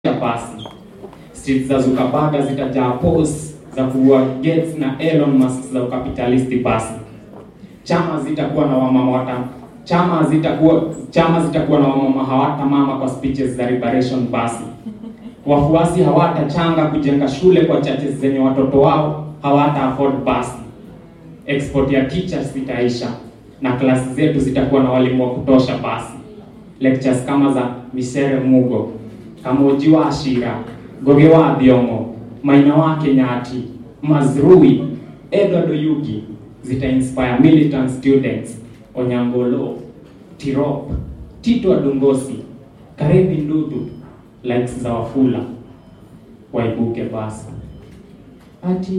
basi. Streets za Zuckerberg zitajaa posts za kuua Gates na Elon Musk za ukapitalisti basi. Chama zitakuwa na wamama wata chama zitakuwa chama zitakuwa na wamama hawata mama kwa speeches za liberation basi. Wafuasi hawatachanga kujenga shule kwa churches zenye watoto wao hawata afford basi. Export ya teachers itaisha na klasi zetu zitakuwa na walimu wa kutosha basi. Lectures kama za Misere Mugo, Kamuji wa Ashira, Goge wa Thiongo, Maina wa Kenyati, Mazrui, Edward Oyugi zita inspire militant students Onyangolo, Tirop, Tito Adongosi, Karevi Ndudu, likes za Wafula waibuke basi. Ati